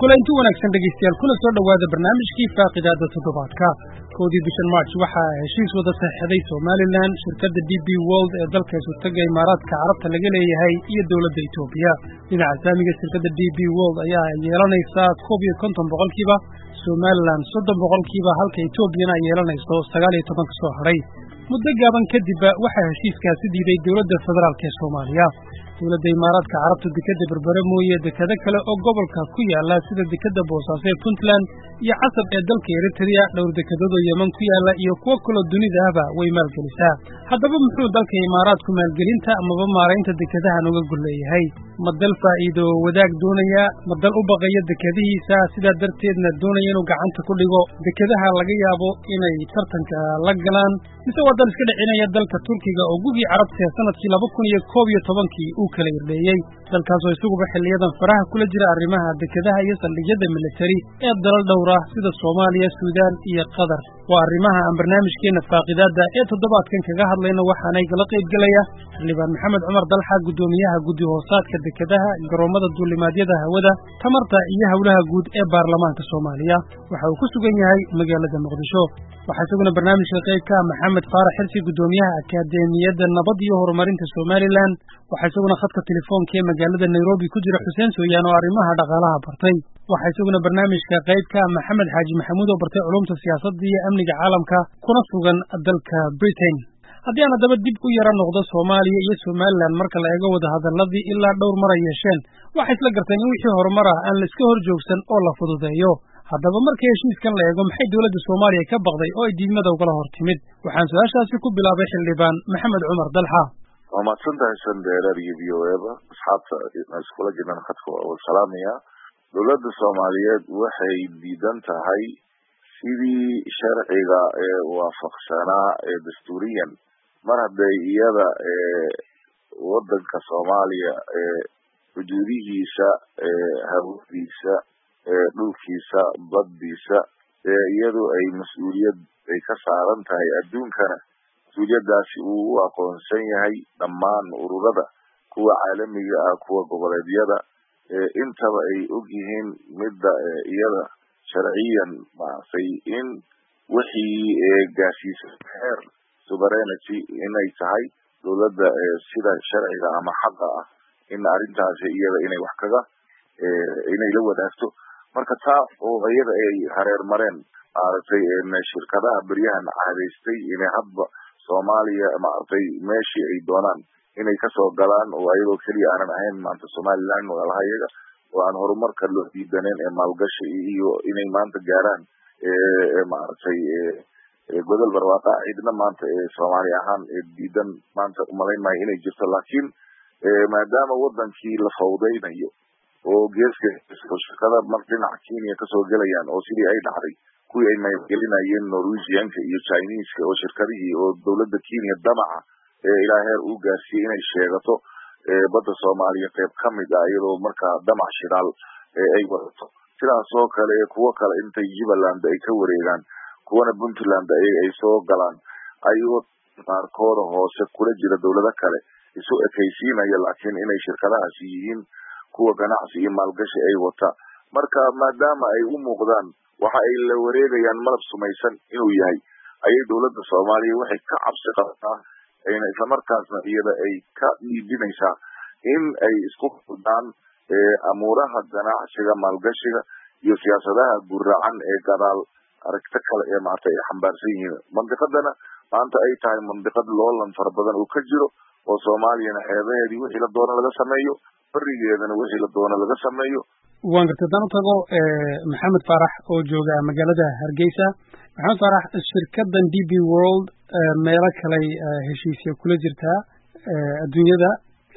kulanti wanaagsan dhegaystayaal kuna soo dhowaada barnaamijkii faaqidaada toddobaadka koodii bishan march waxaa heshiis wada saxeixday somalilan shirkadda d b world ee dalka isutaga imaaraadka carabta laga leeyahay iyo dowladda etoobiya dhinaca saamiga shirkadda d b world ayaa yeelanaysaa koob iyo konton boqolkiiba somalilan soddon boqolkiiba halka etoobiyana ay yeelanayso sagaal iyo toban ka soo hadhay muddo gaaban kadibba waxaa heshiiskaasi diiday dowladda federaalk ee soomaaliya dowladda imaaraadka carabta dekadda berbere mooye dekado kale oo gobolka ku yaala sida dekadda boosaaso ee puntland iyo casab ee dalka eritrea dhowr dekadadoo yeman ku yaala iyo kuwo kaloo dunida ahba way maalgelisaa haddaba muxuu dalka imaaraadku maalgelinta amaba maaraynta dekadahan uga gol leeyahay ma dal faa'iido wadaag doonaya ma dal u baqaya dekadihiisa sidaa darteedna doonaya inuu gacanta ku dhigo dekadaha laga yaabo inay tartanka la galaan mise waa dal iska dhicinaya dalka turkiga oo gugii carabta sanadkii laba kun iyo koob iyo tobankii uu kala irdheeyey dalkaasoo isaguba xiliyadan faraha kula jira arrimaha dekadaha iyo saldhigyada militari ee dalal dhowr ah sida soomaaliya suudaan iyo qatar waa arrimaha aan barnaamijkeenna faaqidaadda ee toddobaadkan kaga hadlayno waxaana igala qaybgelaya xildhibaan maxamed cumar dalxa guddoomiyaha guddi hoosaadka dekadaha garoommada duulimaadyada hawada tamarta iyo howlaha guud ee baarlamaanka soomaaliya waxa uu ku sugan yahay magaalada muqdisho waxaa isaguna barnaamijka qaybka maxamed faarax xirsi guddoomiyaha akadeemiyadda nabad iyo horumarinta somalilan waxaa isaguna khadka telefoonka ee magaalada nairobi ku jira xuseen sooyaan oo arrimaha dhaqaalaha bartay waxaa isaguna barnaamijka qaybka maxamed xaaji maxamuud oo bartay culumta siyaasadda iyo amniga caalamka kuna sugan dalka britain haddii aan haddaba dib u yara noqdo soomaaliya iyo somalilan marka la eego wada hadalladii ilaa dhowr mar ay yeesheen waxay isla garteen in wixii horumar ah aan la iska hor joogsan oo la fududeeyo haddaba markii heshiiskan la eego maxay dowladda soomaaliya ka baqday oo ay diidmada ugala hor timid waxaan su-aashaasi ku bilaabay xildhibaan maxamed cumar dalxa waa mahadsantahay sandheerar iyo v o eba asxaabta iskula jiraan khadka waa salaamaya dowladda soomaaliyeed waxay diidan tahay sidii sharciga ee waafaqsanaa ee dastuuriyan mar hadday iyada wadanka soomaaliya xuduudihiisa hawadiisa dhulkiisa baddiisa ee iyadu ay mas-uuliyad ay ka saaran tahay adduunkana mas-uuliyadaasi uu u aqoonsan yahay dhammaan ururada kuwa caalamiga ah kuwa goboleedyada intaba ay og yihiin midda iyada sharciyan maaragtay in wixii gaarsiisa heer sovereignity inay tahay dowladda sida sharciga ama xaqa ah in arrintaasi iyada inay wax kaga inay la wadaagto marka taa oo iyada ay hareer mareen maaragtay shirkadaha beryahan cadaystay inay hadba soomaaliya maaragtay meeshii ay doonaan inay kasoo galaan oo ayagoo keliya aanan ahayn maanta somaliland walaalaha iyaga oo aan horumarka loo diidaneen ee maalgashi iyo inay maanta gaaraan maaragtay godol barwaaqa cidna maanta soomaali ahaan diidan maanta umalayn maayo inay jirto laakiin maadaama wadankii la fawdaynayo oo geeska shirkada mar dhinaca kenya kasoo gelayaan oo sidii ay dhacday kuwii ay maalgelinayeen norwegianka iyo chineska oo shirkadihii oo dowladda kenya damaca ee ilaa heer uu gaarsiiyey inay sheegato badda soomaaliya qayb ka mid ah iyadoo markaa damac shidaal ay wadato sidaas oo kale kuwo kale intay jubbaland ay ka wareegaan kuwana puntland ay soo galaan ayagoo qaarkooda hoose kula jira dowlado kale isu ekaysiinaya laakiin inay shirkadahaasi yihiin kuwa ganacsi iyo maalgashi ay wata marka maadaama ay u muuqdaan waxa ay la wareegayaan malab sumaysan inuu yahay ayay dowladda soomaaliya waxay ka cabsi qabtaa ayna islamarkaasna iyada ay ka dhiibinaysaa in ay isku fudaan amuuraha ganacsiga maalgashiga iyo siyaasadaha guracan ee gadaal aragto kale ee maarta ay xambaarsan yihiin mandiqadana maanta ay tahay mandiqad loolan fara badan uu ka jiro oo soomaaliyana xeebaheedii wixii la doono laga sameeyo berigeedana wixii la doono laga sameeyo waan gartay haddaan u tago maxamed faarax oo jooga magaalada hargeysa maxamed faarax shirkadan d b world meelo kaley heshiisya kula jirtaa adduunyada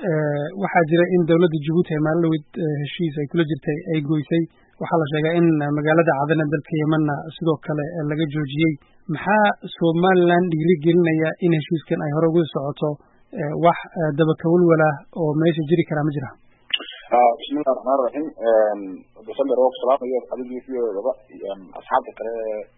waxaa jira in dowladda jabuuti ay maalin dhaweyd heshiis ay kula jirtay ay goysay waxaa la sheegaa in magaalada cadana dalka yemanna sidoo kale laga joojiyey maxaa somaliland dhiiri gelinaya in heshiiskan ay hore uga socoto wax dabakawalwalah oo meesha jiri karaa ma jira bismillahi raxmaan raxiim basander oo salaamayo adigii siyoodaba asxaabta kale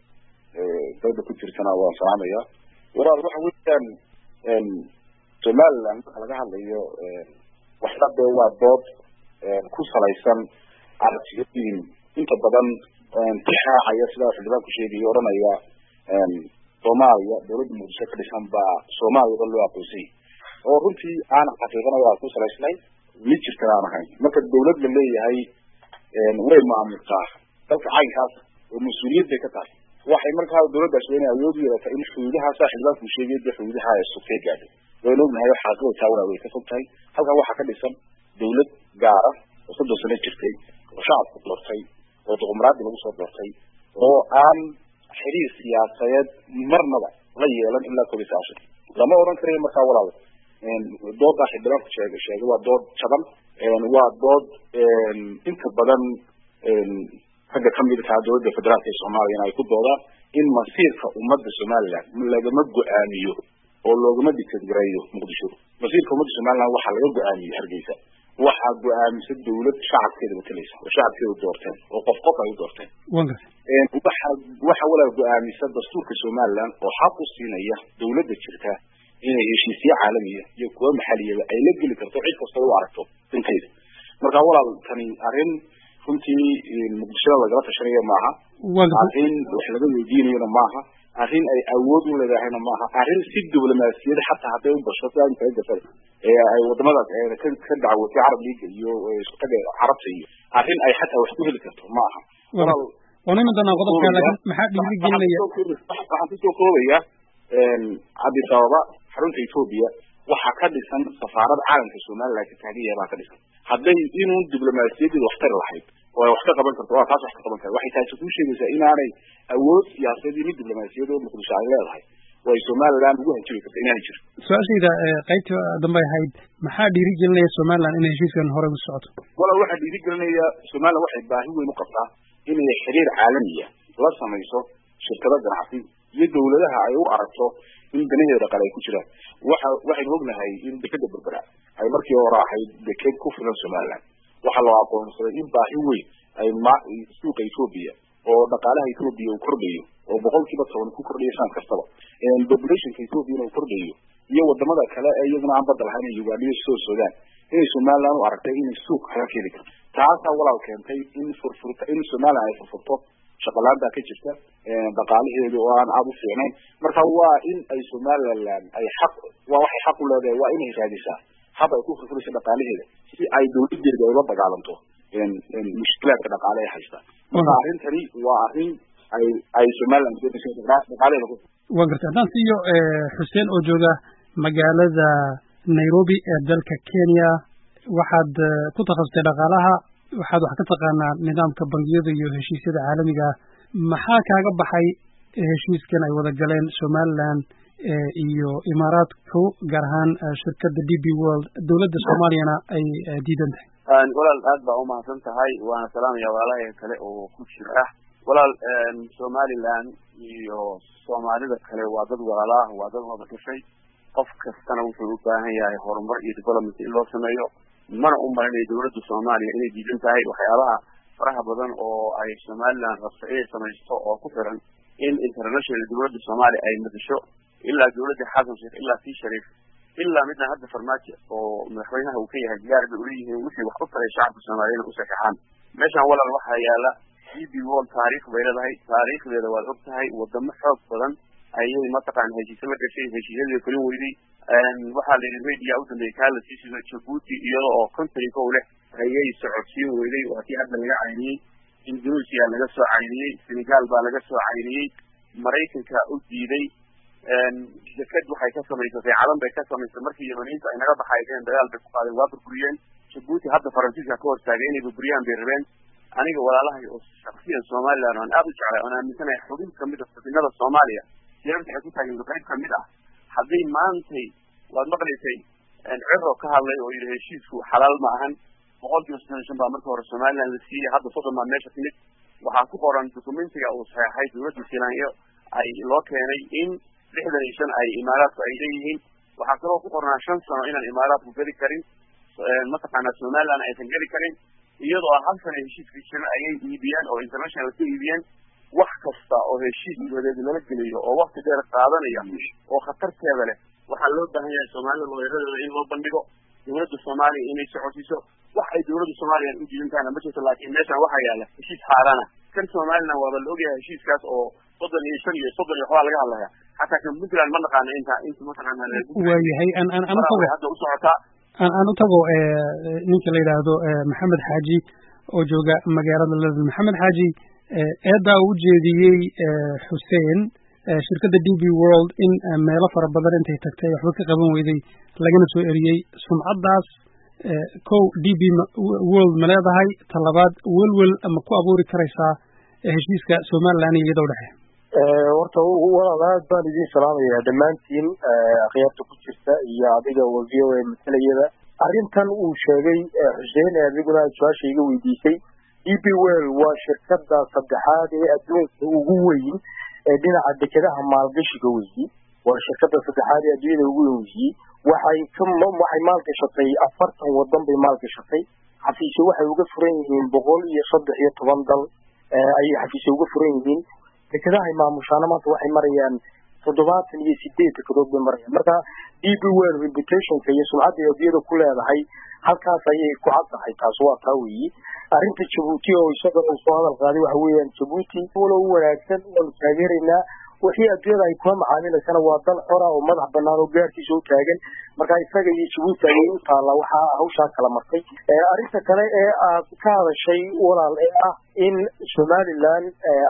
dawda ku jirtana waan salaamaya walaal waxa weeyaan somaliland marka laga hadlayo waxna dee waa dood ku salaysan aragtiyooyin inta badan tixaacaya sidaa xildhibaanku sheegaya odhanaya soomaaliya dawladda muqdisho ka dhisan baa soomaaliya dhan loo aqoonsayay oo runtii aan xaqiiqana waa ku salaysnay mid jirtan aan ahayn marka dawlad la leeyahay way maamultaa dalka caynkaas oo mas-uuliyad bay ka tahay waxay markaa dawladdaas waa inay awood u yeelata in xuduudaha saa xildhibaanku sheegay dee xuduudaha ay sugtay gaadhay waynu ognahay xaqiiqada taawna way ka fog tahay halkan waxaa ka dhisan dawlad gaara oo soddon sano jirtay oo shacabku doortay oo doqomraadii lagu soo doortay oo aan xiriir siyaasadeed marnaba la yeelan ilaa koob iyo sagaashan lama odhan karayo markaa walaal doodaa xildhibaanku sheegay sheegay waa dood jaban waa dood inta badan ragga kamid kaa dowladda federaalka ee soomaaliyana ay ku doodaan in masiirka ummadda somaliland lagama go-aamiyo oo loogama dictadgareeyo muqdisho masiirka ummadda somaliland waxaa laga go-aamiyey hargeysa waxaa go-aamisa dawlad shacabkeeda matalaysa oo shacabkeeda doorteen oo qof qof ay u doorteen waxa waxa walaal go-aamisa dastuurka somaliland oo xaq u siinaya dawladda jirta inay heshiisyo caalamiya iyo kuwa maxaliyaba ay la geli karto cid kasta u aragto dintayda marka walaal tani arrin runtii muqdishada lagala tashanayo maaha arrin wax laga weydiinayona maaha arrin ay awood u leedahayna maaha arrin si diblomaasiyad xataa hadday u basho si aan kaga gasay ee ay wadamadaas ka ka dacwotay carab liiga iyo shaqada carabta iyo arrin ay xataa wax ku heli karto maaha waan iman doonaa qodobka laakiin maxaa dhiirigelinaya waxaan kusoo koobaya addis ababa xarunta ethoobia waxaa ka dhisan safaarad caalamka somaliland ka taagan yahay baa ka dhisan hadday inuu diblomaasiyadeeda wax tari lahayd oo ay wax ka qaban karto waa taas wax ka qaban kara waxay taasi kuu sheegaysaa inaanay awood siyaasadeed iyo mid diblomaasiyad oo muqdisho ay leedahay oo ay somaliland ugu hanjabi karto inaanay jirin su-aashayda qaybta dambe ahayd maxaa dhiirigelinaya somaliland inay heshiiskan horey u socoto walaal waxaa dhiirigelinaya somaliland waxay baahi weyn u qabtaa inay xiriir caalamiya la samayso shirkado ganacsi iyo dawladaha ay u aragto in danaheeda dhaqaale ay ku jiraan waxa waxaynu ognahay in dekeda berbera ay markii hore ahayd deked ku filan somaliland waxaa loo aqoonsaday in baahi weyn ay ma suuqa ethoobia oo dhaqaalaha ethoobia uu kordhayo oo boqol kiiba toban ku kordhayo sanad kastaba populationka ethoobiana uu kordhayo iyo wadamada kale ee iyaguna aan badda lahayn uganda iyo soo sudan inay somaliland u aragtay inay suuq kaga keeni karto taasaa walaal keentay in furfurta in somaliland ay furfurto shaqalaantaa ka jirta dhaqaalaheedu oo aan aada u fiicnayn marka waa in ay somaliland ay xaq waa waxay xaq u leedahay waa inay raadisaa hab ay ku furfurayso dhaqaalaheeda si ay dawladeeda ula dagaalanto mushkilaadka dhaqaale ee haysta marka arrintani waa arrin ay ay somaliland doonayso dhaqaalaheeda ku waa gartay haddaan siiyo xuseen oo jooga magaalada nairobi ee dalka kenya waxaad ku takhasustay dhaqaalaha waxaad wax ka taqaanaa nidaamka bangiyada iyo heshiisyada caalamiga ah maxaa kaaga baxay heshiiskan ay wada galeen somaliland iyo imaaraadku gaar ahaan shirkadda d b world dowladda soomaaliyana ay diidan tahay walaal aad baa umahadsan tahay waana salaamaya walaalahay kale oo ku jira walaal somaliland iyo soomaalida kale waa dad walaalaah waa dad wada gashay qof kastana wuxuu u baahan yahay horumar iyo development in loo sameeyo mana u malinayo dawladda soomaaliya inay diidan tahay waxyaabaha faraha badan oo ay somaliland rabto inay samaysto oo ku xiran in international dawladda soomaaliya ay madasho ilaa dawladda xasan sheekh ilaa sii shariif ilaa midna hadda farmaajo oo madaxweynaha uu ka yahay diyaar bay uleeyihiin wixii wax u taray shacabka soomaaliyana u saxeexaan meeshan walaal waxaa yaala d b wall taariikh bay leedahay taariikhdeeda waad og tahay wadamo xoog badan ayay mataqaana heshiise la gashay heshiisyadii fulin weyday waxaa la yidhi media u dambeeyay kaa la sii shido jabuuti iyada oo country kow leh ayay socodsiin weyday waa tii hadda laga cayniyey indonesia laga soo cayniyey senegal baa laga soo cayniyey maraykanka u diiday deked waxay ka samaysatay calan bay ka samaysay markii yamaniinta ay naga baxaydeen dagaal bay ku qaadeen waa burburiyeen jabuuti hadda faransiiska ka hortaagay inay burburiyaan bay rabeen aniga walaalahay oo shaksiyan somaliland aan aada u jeclay oon aaminsanahay xubin kamid a xubinada soomaaliya yaranta waxay ku taageen qayb kamid ah haddii maantay waad maqlaysay ciro ka hadlay oo yidhi heshiisku xalaal ma ahan boqol kiiba soddon iyo shan baa marka hore somaliland la siiyey hadda soddon baa meesha timid waxaa ku qoran documentiga uu saxeexay dawladda silaanyo ay loo keenay in lixdan iyo shan ay imaaraadku ay leeyihiin waxaa kaloo ku qornaa shan sano inaan imaaraadku geli karin mataqaanaa somaliland aysan geli karin iyadoo hal sana heshiiskii jiran ayay iibiyeen oo international ka iibiyeen wax kasta oo heshiis dibadeed lala geliyo oo wakti dheer qaadanaya oo khatarteeda leh waxaa loo baahan yahay soomaalida looyaradeeda in loo bandhigo dowladda soomaaliya inay socodsiiso wax ay dowladda soomaaliya u diidan tahayna ma jirto laakiin meeshan waxaa yaala heshiis xaarana kan somaliland waaba la ogyahay heshiiskaas oo soddon iyo shan iyo soddon iyo waxbaa laga hadlaya xataa kan puntland ma naqaano inta inta mataqaana waayahay an an an utago hadda u socotaa an an utago ninka la yidhaahdo maxamed xaaji oo jooga magaalada london maxamed xaaji eedaa u jeediyey xuseen shirkadda d b world in meelo fara badan intay tagtay waxba ka qaban weyday lagana soo eriyey sumcaddaas kow d b world ma leedahay talabaad welwel ma ku abuuri karaysaa heshiiska somaliland iyo iyada udhexe horta walaal aad baan idin salaamayaa dhammaantiin akhyaarta ku jirta iyo adiga v o a masalayada arrintan uu sheegay xuseen ee adiguna aad su-aasha iga weydiisay d b well waa shirkada saddexaad ee adduunka ugu weyn ee dhinaca dekedaha maalgashiga weyi waa shirkada saddexaad ee adduunyada ugu weyn weyi waxay ka waxay maalgashatay afartan wadan bay maalgashatay xafiisyo waxay uga furan yihiin boqol iyo saddex iyo toban dal ayay xafiisyo uga furan yihiin dekedaha ay maamushaana maanta waxay marayaan toddobaatan iyo sideed dekedood bay marayaan marka d b well reputationka iyo sumcadda ay adduunyada ku leedahay halkaas ayay ku caddahay taas waa taa weyi arrinta jabuuti oo isaga uu soo hadal qaaday waxa weeyaan jabuuti walo u wanaagsan waanu taageeraynaa wixii adduunyada ay kula macaamilaysana waa dal xora oo madax banaan oo gaarkiisa u taagan marka isaga iyo jabuuti ayay u taallaa waxaa hawshaa kala martay arrinta kale ee aad ka hadashay walaal ee ah in somaliland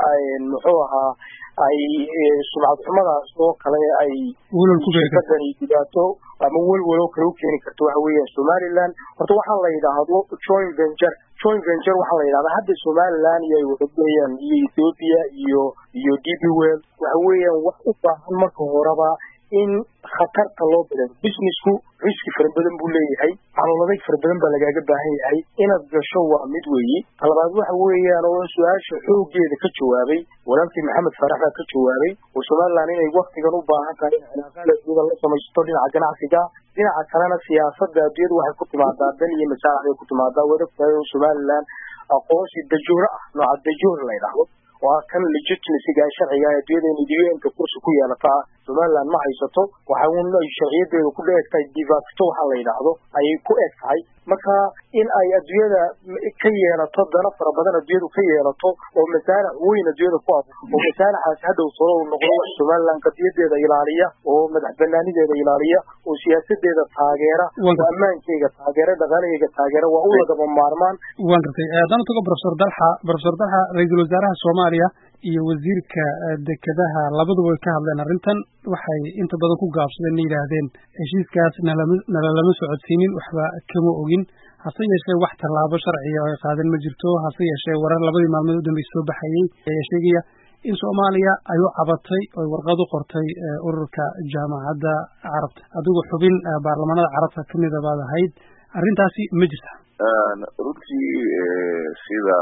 muxuu ahaa ay sumcad xumadaas oo kale ay shirkadani dhibaato ama welwelo kale u keeni karto waxa weeyaan somaliland horta waxaa la yidhaahdo joint venture joint venture waxaa la yidhahdaa hadda somaliland iyo ay wadageeyaan iyo ethiopia iyo iyo d b well waxa weeyaan wax u baahan marka horeba in khatarta loo badano businessku riski fara badan buu leeyahay calooladay fara badan baa lagaaga baahan yahay inaad gasho waa mid weeyi talabaad waxa weeyaan oo su-aasha xoogeeda ka jawaabay walaalkii maxamed faarax baa ka jawaabay oo somaliland inay waktigan u baahan tahay in cilaaqaal adduunyada la samaysto dhinaca ganacsiga dhinaca kalena siyaasada adduunyada waxay ku timaadaa dan iyo masaalix bay ku timaadaa waad ogtahay oo somaliland aqoonsi dajooro ah nooca dajoor la ydhaahdo waa kan legitimacyga sharciga ee adduunyada un-ka kursi ku yeelata somaliland ma haysato waxa un ay sharciyadeedu ku eg tahay divacto waxa la yidhaahdo ayay ku eg tahay marka in ay adduunyada ka yeelato dana fara badan adduunyadu ka yeelato oo masaalix weyn adduunyada ku ab oo masaalixaasi hadhow solo noqdo wax somaliland qadiyadeeda ilaaliya oo madax banaanideeda ilaaliya oo siyaasadeeda taageera oo ammaankeyga taageera dhaqaalaheyga taageera waa u lagaba maarmaan waan gartay haddana tago profesor dalxa profesor dalxa ra-iisul wasaaraha soomaaliya iyo wasiirka dekedaha labaduba way ka hadleen arrintan waxay inta badan ku gaabsadeen na yidhaahdeen heshiiskaas nalama nalalama socodsiinin waxba kama ogin hase yeeshee wax tallaabo sharciga oo ay qaadeen ma jirto hase yeeshee warar labadii maalmood u dambey soo baxayey ayaa sheegaya in soomaaliya ay u cabatay oy warqad u qortay ururka jaamacadda carabta adigu xubin baarlamaanada carabta kamida baad ahayd arrintaasi ma jirta runtii sida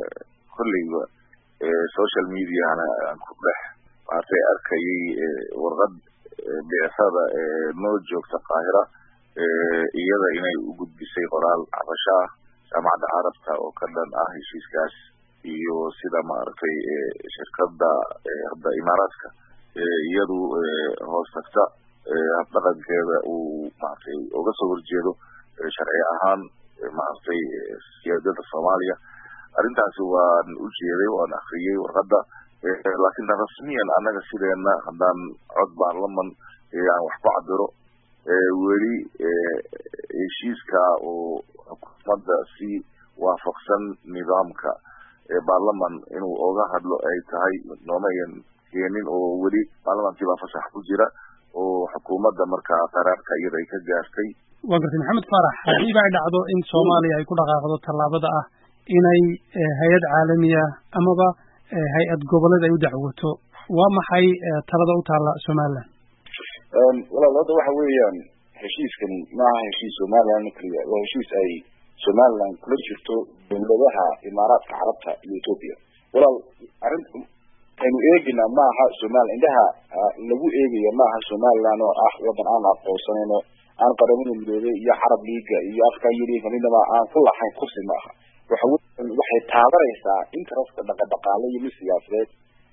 kolleyba social mediahana aan ku dhex maartay arkayay warqad bicsada noo joogta qaahira iyada inay u gudbisay qoraal cabasho ah jaamacadda carabta oo ka dhan ah heshiiskaas iyo sida maaragtay shirkada hadda imaaraadka iyadu hoos tagta habdhaqankeeda uu maaragtay uga soo horjeedo sharci ahaan maaragtay siyaadada soomaaliya arrintaasi waan u jeeday waan akriyey warqadda laakiin rasmiyan annaga sideena haddaan cod baarlaman aan wax ku cabiro weli heshiiska oo xukuumadda si waafaqsan nidaamka baarlaman inuu oga hadlo ay tahay noomayan keenin oo weli baarlamankii baa fasax ku jira oo xukuumadda markaa qaraarka iyada ay ka gaartay waa gartay maxamed faarax haddiiba ay dhacdo in soomaaliya ay ku dhaqaaqdo tallaabada ah inay hay-ad caalamiya amaba hay-ad goboleed ay u dacwoto waa maxay talada u taalla somaliland walaal hadda waxa weeyaan heshiiskani maaha heshiis somaliland keliya waa heshiis ay somaliland kula jirto dowladaha imaaraadka carabta iyo ethoopia walaal arrin aynu eeginaa maaha somaliland indhaha lagu eegaya maaha somaliland oo ah wadan aan aqoonsanayno aan qaramada midoobay iyo carab liiga iyo african union midnaba aan ku lahayn kursi maaha waxa weyan waxay taabanaysaa interest dhaqadhaqaale iyo mid siyaasadeed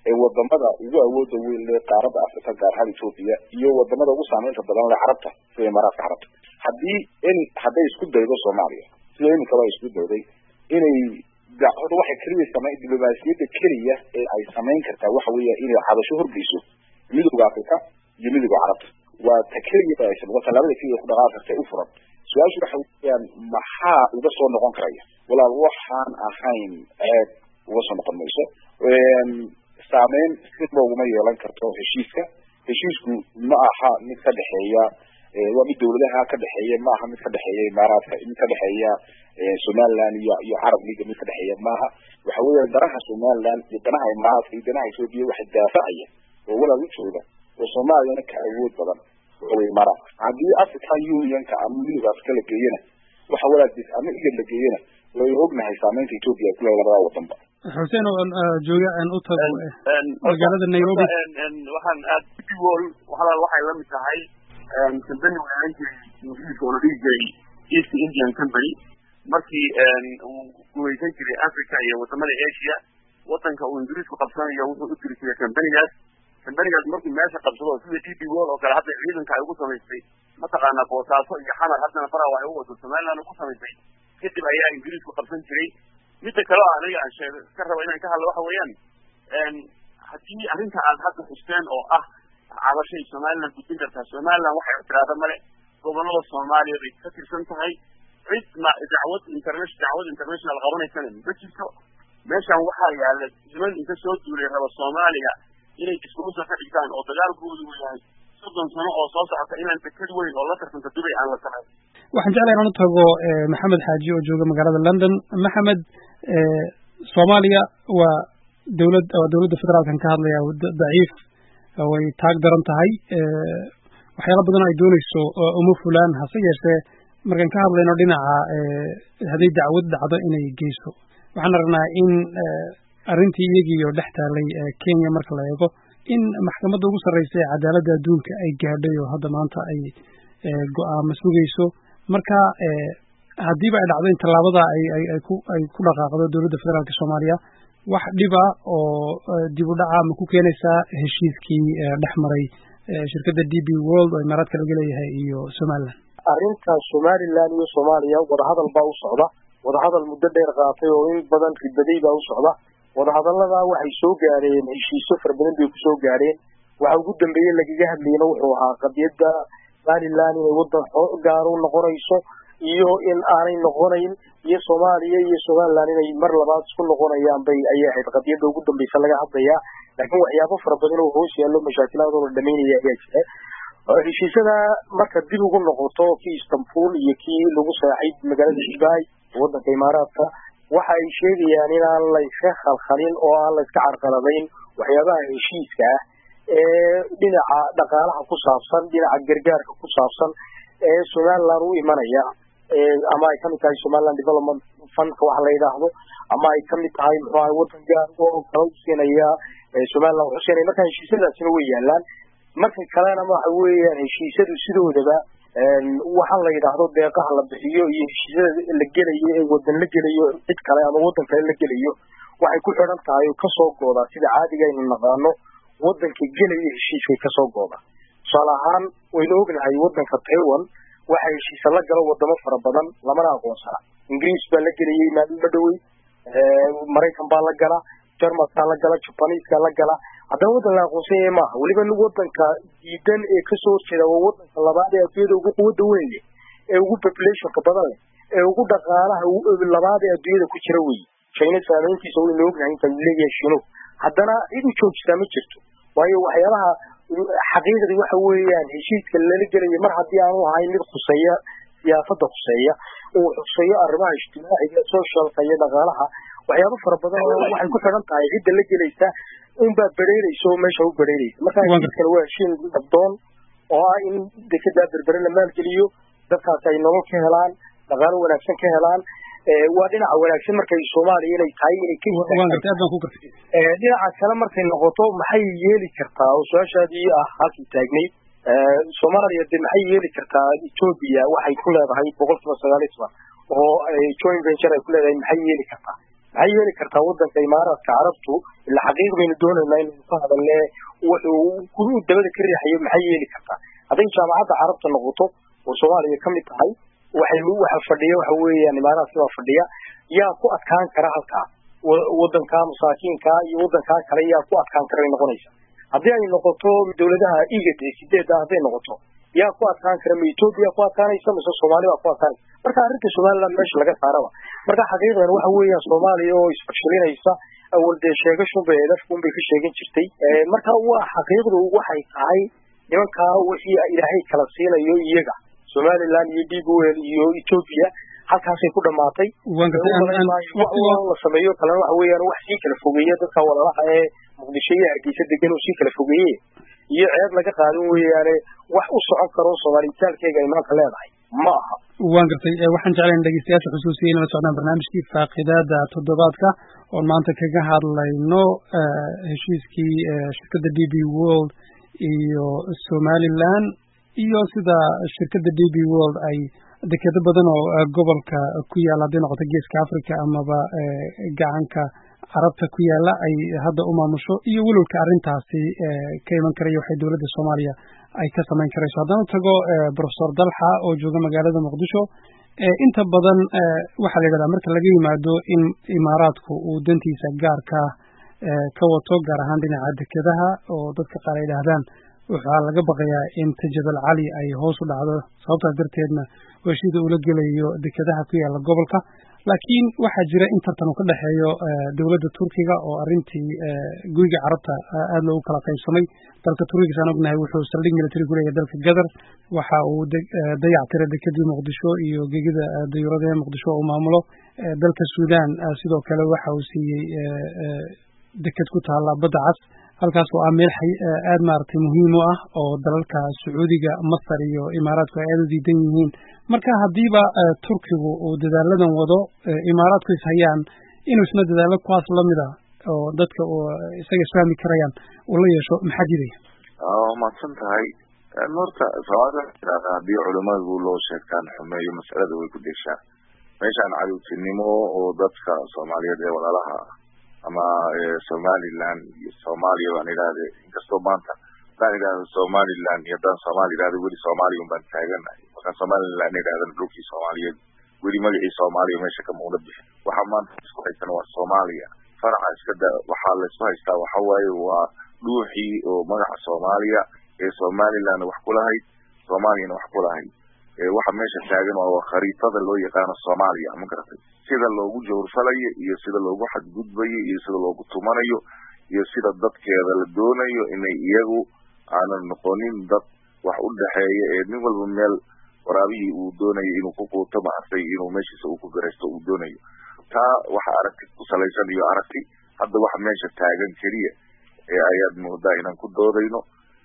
ee wadamada ugu awooda weyn leh qaaradda africa gaar ahaan ethoopia iyo wadamada ugu saameynta badan leh carabta sida imaaraadka carabta haddii in hadday isku daydo soomaaliya sida iminkaba ay isku dayday inay horta waxay keliya samayn diblomaasiyadda keliya ee ay samayn kartaa waxa weeya inay cadasho horgeyso midowda africa iyo midowda carabta waa ta keliya ay waa tallaabada keliya ku dhaqaaqi karta u furan su-aashu waxa weeyaan maxaa uga soo noqon karaya walaal waxaan ahayn ceeb uga soo noqon mayso saameyn sidba uguma yeelan karto heshiiska heshiisku ma aha mid ka dhexeeya waa mid dawladaha ka dhexeeya ma aha mid ka dhexeeya imaaraadka mid ka dhexeeya somaliland iyo iyo carab leaga mid ka dhexeeya maaha waxa weeya danaha somaliland iyo danaha imaaraadka iyo danaha ethoopia waxa daafacaya oo walaal u jooga oo soomaaliyana ka awood badan waxa weye imaaraadka haddii african unionka ama midowda afrika la geeyana waxa walaal ama igad la geeyana way ognahay saameynta ethoopia ay ku leedahay labada wadanba xuseen oo jooga aan u tago magaalada nairobi waxaan aad wol walaal waxay la mid tahay company weelan jiray ingiriiska oo la dhihi jiray east indian company markii uu gumaysan jiray africa iyo wadamada asia wadanka uu ingiriisku qabsanayo wuxuu u tiri jiray companygaas companygaas markuu meesha qabsado sida d b wol oo kale hadda ciidanka ay ugu samaystay mataqaanaa boosaaso iyo xamar haddana faraha waxay u wado somaliland ugu samaystay kadib ayaa ingiriisku qabsan jiray midda kale oo aniga aan sheeg ka rabo inaan ka hadlo waxa weeyaan haddii arrinta aad hadda xusteen oo ah cabashay somaliland gudin kartaa somaliland waxay tiraahda male gobolada soomaaliya bay ka tirsan tahay cid ma dacwad international dacwad international qabanaysana ma jirto meeshan waxaa yaala niman inka soo duulay raba soomaaliya inay iskuusa ka dhigtaan oo dagaalkoodu uu yahay soddon sano oo soo socota inaan deked weyn oo la tartanta dubay aan la samayn waxaan jeclahay inaan u tago maxamed xaaji oo jooga magaalada london maxamed soomaaliya waa dawlad waa dawladda federaalkan ka hadlaya daciif way taag daran tahay waxyaala badan ay doonayso uma fulaan hase yeeshee markaan ka hadlayno dhinaca hadday dacwad dhacdo inay geyso waxaan aragnaa in arrintii iyagiioo dhex taalay kenya marka la eego in maxkamadda ugu sarreysa ee cadaaladda adduunka ay gaadhay oo hadda maanta ay go-aamo sugayso marka haddiiba ay dhacdo in tallaabada ay ay ay ku ay ku dhaqaaqdo dowladda federaalka soomaaliya wax dhiba oo dib u dhaca ma ku keenaysaa heshiiskii dhex maray shirkadda d b world oo imaaraadka laga leeyahay iyo somaliland arrinta somaliland iyo soomaaliya wadahadal baa u socda wadahadal muddo dheer qaatay oo in badan ribaday baa u socda wadahadallada waxay soo gaareen heshiisyo fara badan bay kusoo gaareen waxa ugu dambeeye lagaga hadlayna wuxuu ahaa qadiyadda somaliland inay waddan gaar u noqonayso iyo in aanay noqonayn iyo soomaaliya iyo somaliland inay mar labaad isku noqonayaan bay ayay ahayd qadiyadda ugu dambeysa laga hadlayaa laakiin waxyaabo fara badan oo hoos yaallo mashaakilaadoo la dhamaynaya ayaa jira heshiisyada marka dib ugu noqoto kii istanbul iyo kii lagu saaxay magaalada dubai waddanka imaaraadka waxa ay sheegayaan inaan layska khalkhalin oo aan layska carqaladayn waxyaabaha heshiiska ah ee dhinaca dhaqaalaha ku saabsan dhinaca gargaarka ku saabsan ee somaliland u imanaya ama ay kamid tahay somaliland development fundka waxa la yidhaahdo ama ay kamid tahay muxuu ahay waddan gaar oo kala usiinaya somaliland wuxuu siinaya marka heshiisyadaasina way yaalaan marka kalena waxa weeyaan heshiisyadu sidoodaba waxaa la yidhaahdo deeqaha la bixiyo iyo heshiisyada la gelayo ee wadan la gelayo cid kale ama waddan kale la gelayo waxay ku xidhan tahay oo kasoo goodaa sida caadiga aynu naqaano waddanka gelaya heshiiskay kasoo gooda tusaale ahaan waynu ognahay waddanka taiwan waxa heshiisa la galo wadamo fara badan lamana aqoonsana ingiriis baa la gelayay maalmo dhowey maraykan baa la gala jarmalkaa la gala jabaniiskaa la gala haddana waddan la aqoonsanyaya maaha weliba waddanka diidan ee kasoo horjeeda waa waddanka labaad ee adduunyada ugu quwadda weyn leh ee ugu populationka badan leh ee ugu dhaqaalaha labaad ee adduunyada ku jira weye china saameyntiisa waynu ognahay inta leeyahay shino haddana cid u joojisaa ma jirto waayo waxyaabaha xaqiiqdii waxa weeyaan heshiiska lala gelaya mar haddii aanu ahayn mid khuseeya siyaasada khuseeya uu xuseeyo arrimaha ijtimaaciga socialka iyo dhaqaalaha waxyaabo fara badan oo waxay ku xidhan tahay cidda la gelaysa unbaa bereereysa oo meesha u bereereysa marka heshiiskana waa heshiin abdoon oo ah in dekedaa berbere la maalgeliyo dadkaas ay nolol ka helaan dhaqaalo wanaagsan ka helaan waa dhinaca wanaagsan markay soomaaliya inay tahay inay ka dhinaca kale markay noqoto maxay yeeli kartaa oo su-aashaadii ah halkii taagnayd soomaaliya de maxay yeeli kartaa ethoobia waxay ku leedahay boqol kiiba sagaal iyo toban oo joint venture ay ku leedahay maxay yeeli kartaa maxay yeeli kartaa wadanka imaaraadka carabtu ila xaqiiq baynu doonaynaa inaynu ka hadalne wuxuu dabada ka riixayo maxay yeeli kartaa hadday jaamacadda carabta noqoto oo soomaaliya ka mid tahay waxay waxa fadhiya waxa weeyaan imaaraadka baa fadhiya yaa ku adkaan kara halkaa wadanka masaakiinka iyo wadankaa kale yaa ku adkaan kara bay noqonaysa haddii ay noqoto dawladaha igad ee sideedda hadday noqoto yaa ku adkaan kara ma etoobiya ku adkaanaysa mise soomaali baa ku adkaanaysa marka arrinta somaliland meesha laga saaraba marka xaqiiqdan waxa weeyaan soomaaliya oo isfashilinaysa awal dee sheegashunbay edafkunbay ka sheegan jirtay marka waa xaqiiqdu waxay tahay nimankaa wixii ilaahay kala siinayo iyaga somaliland iyo d b l iyo etoobiya halkaasay ku dhamaatay la sameeyo kalena waxa weeyaan wax sii kala fogeeya dadka walalaha ee muqdisho iyo hargeysa degan oo sii kala fogeeye iyo ceeb laga qaadan weeyaane wax u socon karo soomaaliyitaalkeega ay maanta leedahay ma aha waan gartay waxaan jeclayn dhegeystayaasha xusuusiya inala socdaan barnaamijkii faaqidaada toddobaadka oon maanta kaga hadlayno heshiiskii shirkadda d b world iyo somaliland iyo sida shirkadda d b world ay dekedo badan oo gobolka ku yaalla hadday noqoto geeska africa amaba gacanka carabta ku yaalla ay hadda u maamusho iyo welwelka arrintaasi ka iman karaya waxay dowladda soomaaliya ay ka samayn karayso haddana tago professor dalxa oo jooga magaalada muqdisho inta badan waxaa la yidhahdaa marka laga yimaado in imaaraadku uu dantiisa gaarka ka wato gaar ahaan dhinaca dekedaha oo dadka qaar ay yidhaahdaan waxaa laga baqayaa in tajabal cali ay hoos u dhacdo sababtaas darteedna heshiida ula gelayo dekedaha ku yaalla gobolka laakiin waxaa jira in tartan uu ka dhexeeyo dowladda turkiga oo arrintii guriga carabta aada loogu kala qaybsamay dalka turkiga saan ognahay wuxuu saldhig military ku leeyahay dalka gadar waxa uu dayac tiray dekedii muqdisho iyo gegida dayuurada ee muqdisho uu maamulo dalka sudan sidoo kale waxa uu siiyey deked ku taalla badda cas halkaas oo ah meel aad maaragtay muhiim u ah oo dalalka sacuudiga masar iyo imaaraadku ay aada u diidan yihiin marka haddiiba turkigu uu dadaaladan wado imaaraadku is hayaan inuu isna dadaalo kuwaas lamid a oo dadka isaga isfahmi karayaan uu la yeesho maxaa jiraya waa mahadsan tahay horta soomaalida tirahda haddii culimadu loo sheegtaan xumeeyo masalada way ku deshaa meeshaan cadowtinimo oo dadka soomaaliyeed ee walaalaha ama somaliland iyo soomaaliya baan idhahde inkastoo maanta haddaan idhahdo somaliland iyo haddaan soomaali idhahdo weli soomaaliya un baan taaganahay markaan somaliland idhahdana dhulkii soomaaliyeed weli magacii soomaaliya meesha ka muuqda bixin waxaa maanta isku haysana waa soomaaliya faraca iska da waxaa laysku haystaa waxa waaye waa dhuuxii oo magaca soomaaliya ee somaliland wax kulahayd soomaaliyana wax kulahayd waxa meesha taagan waa khariitada loo yaqaano soomaaliya ma garatay sida loogu jawrfalayo iyo sida loogu xadgudbayo iyo sida loogu tumanayo iyo sida dadkeeda la doonayo inay iyagu aanan noqonin dad wax u dhexeeya ee nin walba meel waraabihii uu doonayo inuu ku quuto maartay inuu meeshiisa uu ku garaysto uu doonayo taa waxa aragti ku salaysan iyo aragti hadda waxa meesha taagan keliya ee ayaad moodaa inaan ku doodayno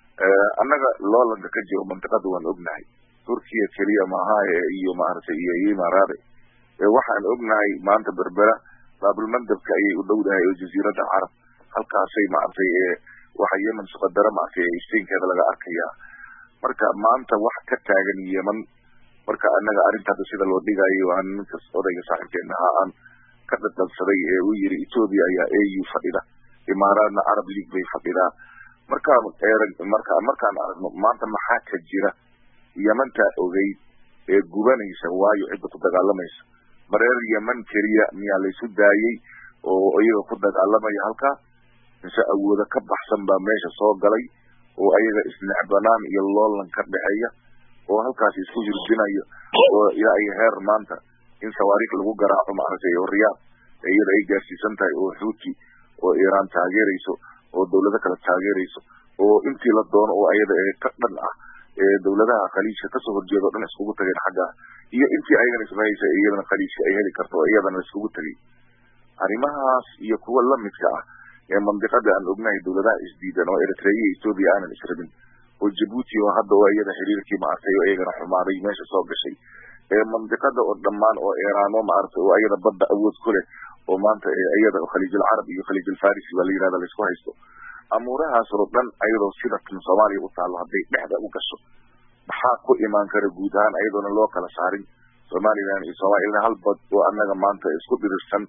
annaga loolanka ka jiro mantiqada waan ognahay turkiya keliya maaha iyo maaragtay iyo imaaraade waxaan ognahay maanta berbera baabulmandabka ayay u dhowdahay oo jaziiradda carab halkaasay maaragtay waxa yemen suqadara maaragtay iftiinkeeda laga arkayaa marka maanta wax ka taagan yemen marka annaga arrintaada sida loo dhigayo aan ninkas odayga saaxiibkeena ahaa aan ka dhadhansaday ee uu yiri ethoobia ayaa a u fadhida imaaraadna arab league bay fadhidaa markaan eerag marka markaan aragno maanta maxaa ka jira yemanta ogeyd ee gubanaysa waayo cidda ku dagaalamaysa mareer yeman keliya miyaa laysu daayey oo iyaga ku dagaalamaya halkaa mise awooda ka baxsan baa meesha soo galay oo ayaga isnecbanaan iyo loolan ka dhexeeya oo halkaas isku hirdinayo oo ilaa ay heer maanta in sawaariikh lagu garaaco maaragtay oo riyaad iyada ay gaarsiisan tahay oo xuuti oo iiraan taageerayso oo dawlado kale taageerayso oo intii la doono oo ayada ee ka dhan ah ee dawladaha khaliijka kasoo horjeeda o dhan iskugu tageen xagga iyo intii ayagana ismahaysa iyadana khaliijka ay heli karto oo iyadana iskugu tegay arrimahaas iyo kuwa lamidka ah ee mandiqada aan ognahay dawladaha isdiidan oo eritrea iyo ethoobia aanan israbin oo jabuuti oo hadda oo iyada xiriirkii maaragtay oo iyagana xumaaday meesha soo gashay ee mandiqada oo dhammaan oo iiraano maaragtay oo iyada badda awood ku leh oo maanta iyada khaliijul carab iyo khaliijul farisi baa la yirahda laisku haysto amuurahaas oo dhan ayadoo sida kan soomaaliya u taalo hadday dhexda u gasho maxaa ku imaan kara guud ahaan ayadoona loo kala saarin somaliland iyo soomaliya hal bad oo annaga maanta isku dhirirsan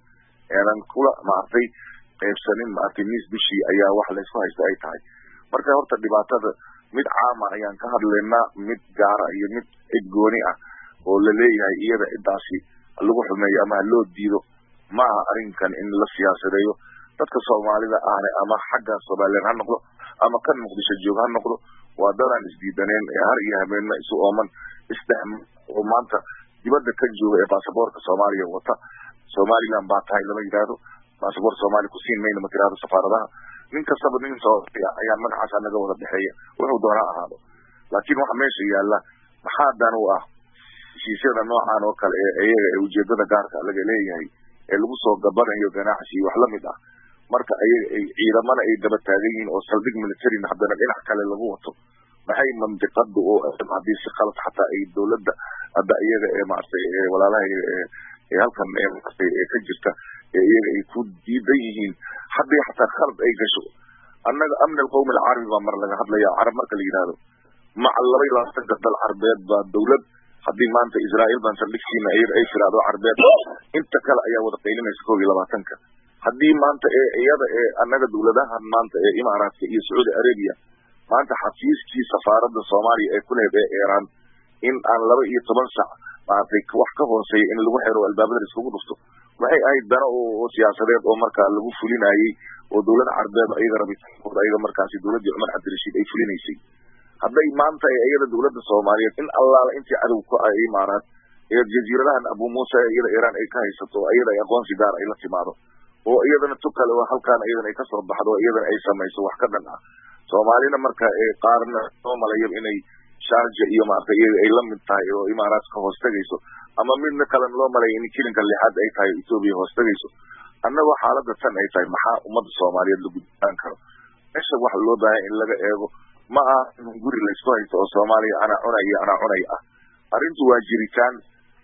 aanan kula maartay qaybsanin maartay miis bishii ayaa wax laysku haysta ay tahay marka horta dhibaatada mid caama ayaan ka hadlaynaa mid gaara iyo mid cid gooni ah oo la leeyahay iyada ciddaasi lagu xumeeyo ama ha loo diido ma aha arrinkan in la siyaasadeeyo dadka soomaalida ahne ama xagga somalilan ha noqdo ama kan muqdisho joog ha noqdo waa dadaan isdiidaneen ee har iyo habeenna isu ooman isdhex oo maanta dibadda ka jooga ee baasaboorka soomaaliya wata somaliland baa tahay lama yidhaahdo baasaboor soomaaliya kusiin mayna ma tirahdo safaaradaha nin kastaba nin soomaaliya ayaa magacaasa naga wada dhexeeya wuxuu doona ahaado laakiin waxa meesha yaalla maxaa dan u ah heshiisyada noocan oo kale ee iyaga ee ujeedada gaarka laga leeyahay ee lagu soo gabanayo ganacsi iyo wax lamid ah marka ayaga ay ciidamana ay daba taagan yihiin oo saldhig militarin haddana dhinac kale lagu wato maxay mandiqada oo haddii si qalad xataa ay dowladda hadda iyaga ee maaragtay walaalaha ee halkan ee maaragtay ee ka jirta ee iyaga ay ku diidan yihiin haddii xataa khalad ay gasho annaga amni alqawmi alcarabi baa mar laga hadlaya carab marka la yidhahdo maca laba iyo labaatanka dal carbeed baa dowlad haddii maanta israa'iil baan saldhigsiina iyada ay tiraahdo carbeed inta kale ayaa wada qaylinaysa koob iyo labaatanka haddii maanta ee iyada ee annaga dowladahan maanta ee imaaraadka iyo sacuudi arabia maanta xafiiskii safaaradda soomaaliya ee ku lehed ee iiraan in aan laba iyo toban sac maaragtay wax ka hooseeya in lagu xiro albaabada iskugu dhufto waxay ahayd dana oo siyaasadeed oo markaa lagu fulinayey oo dowlada carbeed ayaga rabitaankooda ayaga markaasi dowladdii cumar cabdirashiid ay fulinaysay hadday maanta iyada dowladda soomaaliyeed in allaala intii cadow ku ah imaaraad ee jasiiradahan abu muusa iyada iiraan ay ka haysato oo iyada ay aqoonsi gaar ay la timaado oo iyadana tu kale oo halkaan iyadana ay kasoo baxdo oo iyadana ay samayso wax ka dhan ah soomaalina marka qaarna soo malayo inay sharja iyo maaragtay iyaga ay la mid tahay oo imaaraad ka hoos tegayso ama midna kalena loo malaya in kilinka lixaad ay tahay etoobiya hoos tegayso annagoo xaaladda tan ay tahay maxaa ummadda soomaaliyeed la gudbaan karo meesha waxa loo baahanya in laga eego ma aha in guri laysku haysto oo soomaaliya anaa cunay iyo anaa cunay ah arrintu waa jiritaan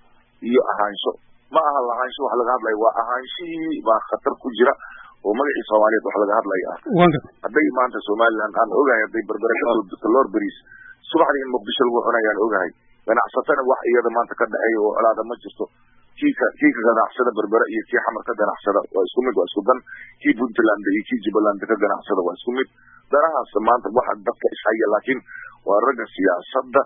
iyo ahaansho ma aha lahaansho wax laga hadlaya waa ahaanshihii baa khatar ku jira oo magacii soomaaliyeed wax laga hadlaya ah hadday maanta somaliland aan ogahay hadday berbere kasoo degto lor beris subaxdii in muqdisho lagu cunayaan ogahay ganacsatana wax iyada maanta ka dhexeeya oo colaada ma jirto kii ka kii ka ganacsada berbere iyo kii xamar ka ganacsada waa isku mid waa isku dan kii puntland iyo kii jubbaland ka ganacsada waa isku mid danahaas maanta waxa dadka ishaya laakiin waa ragga siyaasadda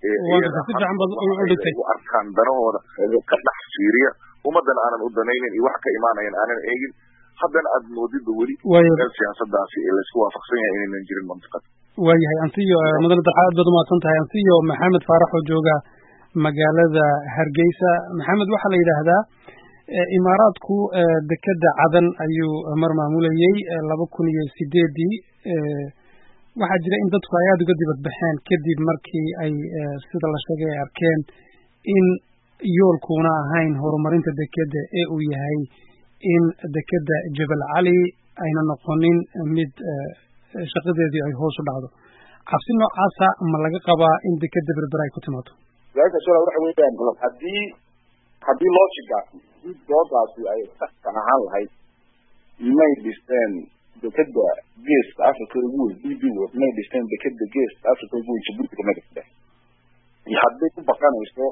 u arkaan danahooda ka dhex fiiriya ummadana aanan u danaynin iyo wax ka imaanayan aanan eegin haddana aad moodida weli meel siyaasadaasi ee laysku waafaqsan yahay inaynan jirin mantiqada waayahay ansiyo mudane dalxa aad baad umahadsan tahay ansiyo maxamed faarax oo jooga magaalada hargeysa maxamed waxaa la yidhaahdaa imaaraadku dekeda cadan ayuu mar maamulayey laba kun iyo sideedii waxaa jira in dadku ay aada uga dibad baxeen kadib markii ay sida la sheegay ay arkeen in yoolkuuna ahayn horumarinta dekeda ee uu yahay in dekeda jebel cali ayna noqonin mid shaqadeedii ay hoos u dhacdo cabsi noocaasa ma laga qabaa in dekeda berber ay ku timaado su-aalka sula waxa weeyaan haddii haddii logigaasi haddii doodaasi ay saxsan ahaan lahayd may dhisteen dekeda geeska africa ugu weyn b b word may dhisteen dekeda geeska africa ugu weyn jabuuti kama dhisteen iyo hadday u baqanayso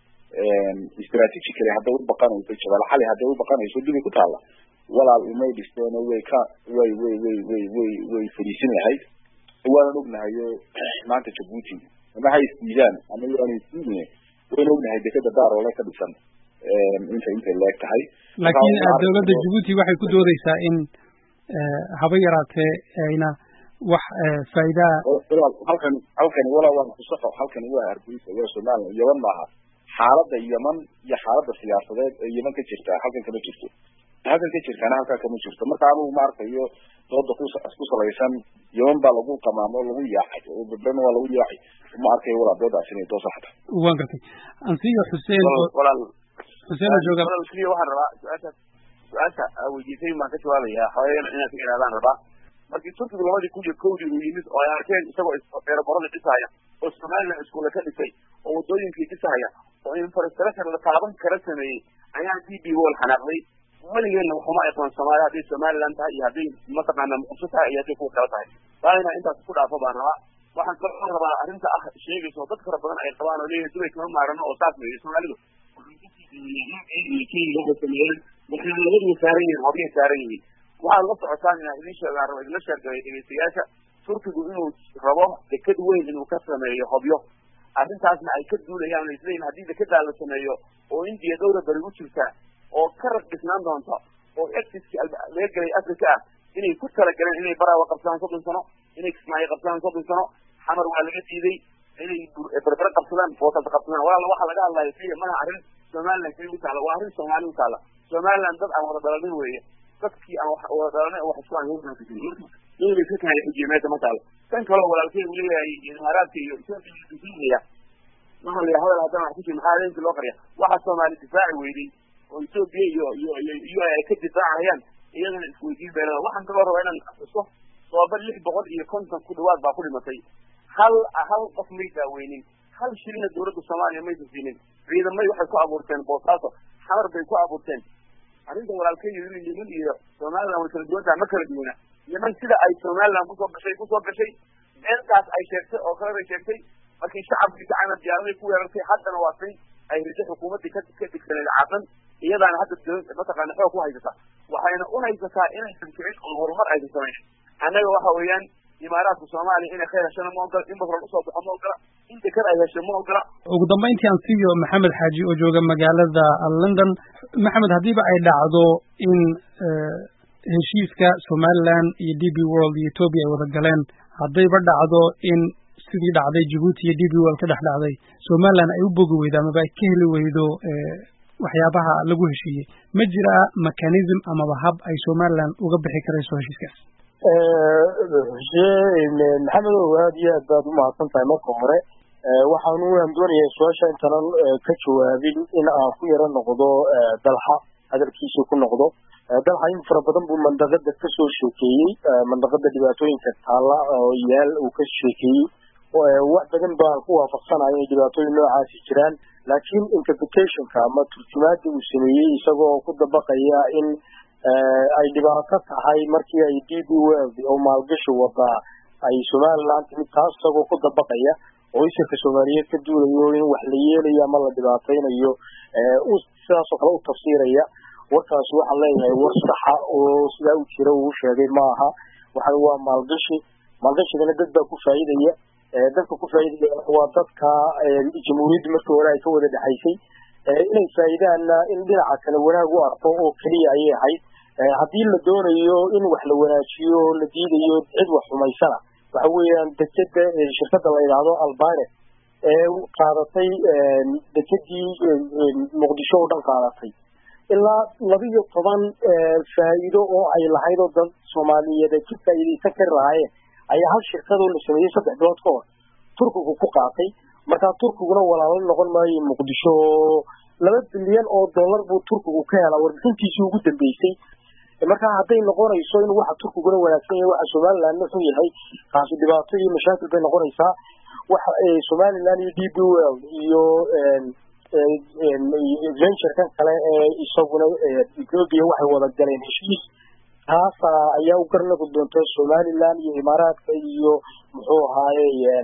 strategically hadday u baqanayso jabal xali hadday u baqanayso dibay ku taalla walaal umay dhisteen way ka way way way way way way fadhiisin lahayd waanan ognahayo maanta jabuuti ama ha isdiidaan ama yaana isdiidine wayna ognahay dekeda daaroole ka dhisan inta intay leeg tahay laakiin dowladda jabuuti waxay ku doodeysaa in haba yaraatee ayna wax faa'iidaa halkani halkani walaa waa kusaxo halkani waa hargeysa waa somaliland yaman maaha xaaladda yaman iyo xaaladda siyaasadeed ee yaman ka jirta halkan kama jirto halkan ka jirtaana halkaa kama jirto marka anugu ma arkayo dooda ku ku salaysan yaman baa lagu qamaamo lagu yaacay oo bebrena waa lagu yaacay ma arkayo walaa doodaas inay doo saxda waan gartay ansiyo xuseen walaal xuseen oo jooga walaal keliya waxaan rabaa su-aasha su-aasha aa weydiisay baan ka jawaabaya xooyana inaan ka ilaadaan rabaa markii turkigu labadii kun iyo kowdii uu yimid oo ay arkeen isagoo eeraborada dhisaya oo somaliland iskuule ka dhisay oo wadooyinkii dhisaya oo infrastructure la taaban kara sameeyey ayaa d b wall xanaaqday weligeedna waxuma aqoon soomaaliya hadday somaliland tahay iyo hadday mataqaana muqdisho tahay iyo hadday kuwa kale tahay taayna intaas ku dhaafo baan rabaa waxaan kaloo rabaa arrinta ah sheegaysa oo dad fara badan ay qabaan oo leeyihin dubay kama maarano oo saas weeye soomaalidu sameeyeen maxamadadu saaran yihiin horyay saaran yihiin waxaad la socotaan inaan idin sheegaan rabo idinla sheegay dhegeystayaasha turkigu inuu rabo deked weyn inuu ka sameeyo hobyo arrintaasna ay ka duulayaan isleeyihin haddii dekedaa la sameeyo oo indiya dowla bari u jirta oo ka rag dhisnaan doonta oo exiski laga gelay africa ah inay ku talagaleen inay baraawa qabsadaan soddon sano inay kismaayo qabsadaan soddon sano xamar waa laga diiday inay berbere qabsadaan boosas qabsadaan walaala waxaa laga hadlaya keliya maaha arrin somaliland keliya u taala waa arrin soomaali u taala somaliland dad aan wada dhalanin weeye dadkii aan wada dhalanay wax isku aan inay ka tahay xujiye meesha ma taalo tan kaloo walaalkey uu leeyahay imaaraadka iyo ethiopia waxa la hadal haddana wax ku jira maxaa habeenkii loo qariya waxa soomaali difaaci weyday oo ethiopia iyo iyo iyo iyo ay ka difaacayaan iyadana isweydiin beelada waxaan kaloo rabaa inaan xuso sooba lix boqol iyo konton ku dhawaad baa ku dhimatay hal hal qof may daaweynin hal shilina dowladda soomaaliya maysan siinin ciidamay waxay ku abuurteen boosaaso xamar bay ku abuurteen arrinta walaalkeeyo yeman iyo somaliland way kala duwan tahay ma kala duwana yeman sida ay somaliland kusoo gashay kusoo gashay beentaas ay sheegtay oo kale bay sheegtay markii shacabkii gacana diyaaraday ku weerartay haddana waa tay ay rido xukuumaddii ka ka digsaneed caadan iyadaana hadda mataqaana xoog ku haysata waxayna u haysataa inaysan kicin oo horumar aysan samayn annaga waxa weeyaan imaaraadka soomaaliya inay khayr heshana ma ogola in basral usoo baxo ma ogola in dekad ay hesho ma ogola ugu dambayntii aan siiyo maxamed xaaji oo jooga magaalada london maxamed haddiiba ay dhacdo in heshiiska somaliland iyo d b world iyo ethoopia ay wada galeen haddayba dhacdo in sidii dhacday jabuuti iyo d b world ka dhex dhacday somaliland ay u bogi weydo amaba ay ka heli weydo waxyaabaha lagu heshiiyey ma jiraa mechanism amaba hab ay somaliland uga bixi karayso heshiiskaas maxamed ow aad iyo aad baad umahadsan tahay marka hore waxaanu aan doonayaa su-aasha intaanan ka jawaabin in aan ku yaro noqdo dalxa hadalkiisa ku noqdo dalxa in fara badan buu mandaqada kasoo sheekeeyey mandaqada dhibaatooyinka taalla oo yaal uu ka sheekeeyey wax badan baan ku waafaqsanaya inay dhibaatooyin noocaasi jiraan laakiin interpretationka ama turjumaada uu sameeyey isagoo ku dabaqaya in ay dhibaato tahay markii ay d b world oo maalgashi wadaa ay somaliland timid taas isagoo ku dabaqaya oo isirka soomaaliyeed ka duulayo in wax la yeelayo ama la dhibaataynayo sidaasoo kale u tafsiiraya warkaasi waxaan leeyahay war saxa oo sidaa u jira uu sheegay ma aha waxa waa maalgashi maalgashigana dad baa ku faa'iidaya dadka ku faa'iidaya waa dadka jamhuuriyadda markii hore ay ka wada dhexaysay inay faa'iidaanna in dhinaca kale wanaag u arko oo keliya ayay ahayd haddii la doonayo in wax la wanaajiyo la diidayo cid wax xumaysana waxa weeyaan dekeda shirkada la yidhaahdo albane ee qaadatay dekedii muqdisho oo dhan qaadatay ilaa laba iyo toban faa'iido oo ay lahayd oo dad soomaaliyeed ay ka faa'iidaysan kari lahaayeen ayaa hal shirkadoo la sameeyey saddex bilood ka hor turkigu ku qaatay markaa turkiguna walaalo noqon maayo muqdisho laba bilyan oo dollar buu turkigu ka helaa warbixintiisii ugu dambeysay markaa hadday noqonayso in waxa turkiguna wanaagsan yahay waxa somaliland wuxuu yahay kaasi dhibaato iyo mashaakil bay noqonaysaa waxa somaliland iyo d b world iyo venturekan kale ee isaguna ethiopia waxay wada galeen heshiis taasa ayaa u garnaqi doonta somaliland iyo imaaraadka iyo muxuu ahaaye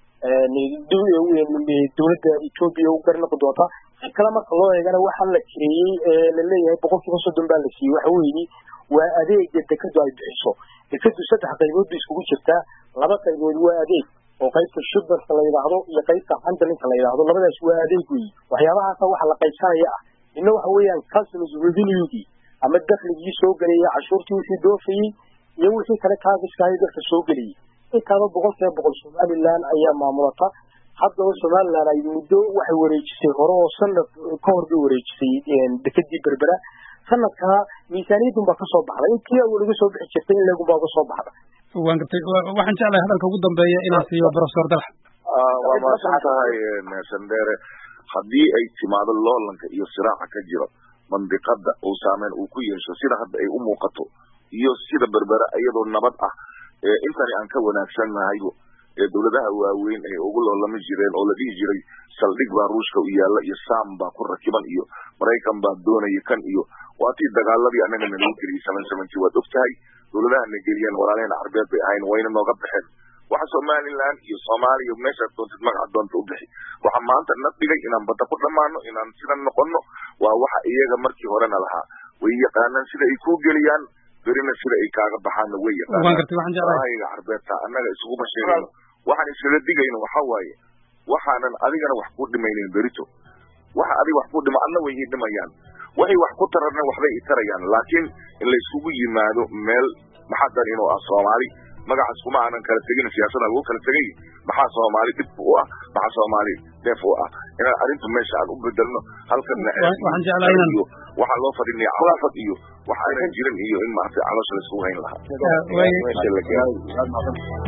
dowladda ethiopia u garnaqi doonta si kale marka loo eegana waxaa la kireeyey ee laleeyahay boqol kiiba soddon baa la siiyey waxa weeye waa adeega dekadu ay bixiso dekadu saddex qaybood bay iskugu jirtaa laba qaybood waa adeeg oo qaybta shubarka la yidhaahdo iyo qaybta handlinka la yidhaahdo labadaas waa adeeg weeye waxyaabahaasa waxa la qaybsanaya ah midna waxa weeyaan customs revenuegii ama dakligii soo gelayay cashuurtii wixii doofayey iyo wixii kale kaagiskahay dadka soo gelayay intaaba boqol kiiba boqol somaliland ayaa maamulata haddaba somaliland ay muddo waxay wareejisay hore oo sanad ka hor bay wareejisay dekadii berbera sanadkaa miisaaniyadun baa kasoo baxday intii awal uga soo bixi jirtay in leegun baa uga soo baxda waan gartay waxaan jeclahay hadalka ugu dambeeya inaan siiyo professor dalxa waa mahadsan tahay sandere haddii ay timaado loolanka iyo siraaca ka jiro mandiqada uu saameyn uu ku yeesho sida hadda ay u muuqato iyo sida berbera iyadoo nabad ah intani aan ka wanaagsannahay ee dowladaha waaweyn ay ugu loolami jireen oo la dhihi jiray saldhig baa ruushka u yaalla iyo sam baa ku rakiban iyo maraykan baa doonaya kan iyo waatii dagaaladii annaga nalagu geliyay seven seventy waad og tahay dowladaha na geliyeen walaalaheen carbeed bay ahayn wayna nooga baxeen waxa somaliland iyo soomaaliya meeshaad doontid magaca doonta u bixi waxa maanta na dhigay inaan badda ku dhammaano inaan sidan noqono waa waxa iyaga markii horena lahaa way yaqaanaan sida ay kuu geliyaan berina sida ay kaaga baxaanna way waan gartay waxaan jeclahay yaqaanaaga carbeedta annaga isuguma sheegayno waxaan iskaga digayno waxa waaye waxaanan adigana wax ku dhimaynin berito waxa adiga wax ku dhima adna way ii dhimayaan waxay wax ku tararna waxbay i tarayaan laakiin in la isugu yimaado meel maxadan inuu ah soomaali magacaas kuma aanan kala tegin siyaasada lagu kala tegay maxaa soomaali dhib u ah maxaa soomaali deef u ah inaan arrintu meesha aan u bedelno halkana waxaan jeclahay inaan iyo waxaa loo fadhinaya calaafad iyo wax aanan jirin iyo in maaragtay caloosha la isugu hayn lahaa waaye meesha la gaaro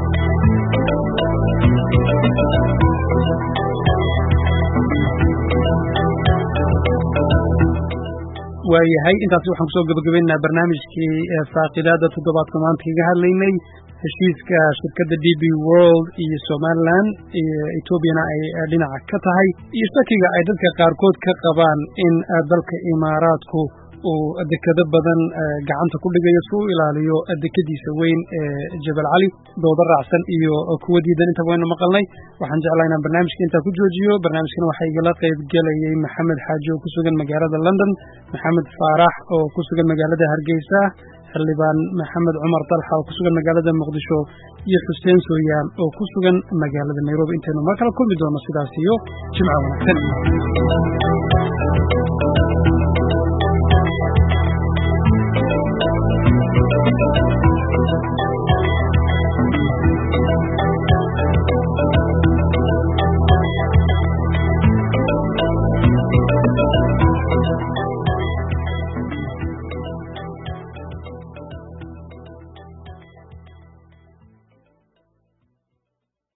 waayahay intaasi waxaan kusoo gabagabaynaynaa barnaamijkii faaqidaada toddobaadka maanta kaga hadlaynay heshiiska shirkadda d b world iyo somaliland iyo etoobiyana ay dhinaca ka tahay iyo shakiga ay dadka qaarkood ka qabaan in dalka imaaraadku uu dekado badan gacanta ku dhigayo si u ilaaliyo dekadiisa weyn ee jabal cali dooda raacsan iyo kuwa diidan intaba waynu maqalnay waxaan jeclaa inaan barnaamijka intaa ku joojiyo barnaamijkana waxaa igala qayb gelayay maxamed xaaji oo ku sugan magaalada london maxamed faarax oo ku sugan magaalada hargeysa xildhibaan maxamed cumar dalxa oo ku sugan magaalada muqdisho iyo xuseen sooyaan oo ku sugan magaalada nairobi intaynu mar kala kulmi doono sidaas iyo jimco wanaagsan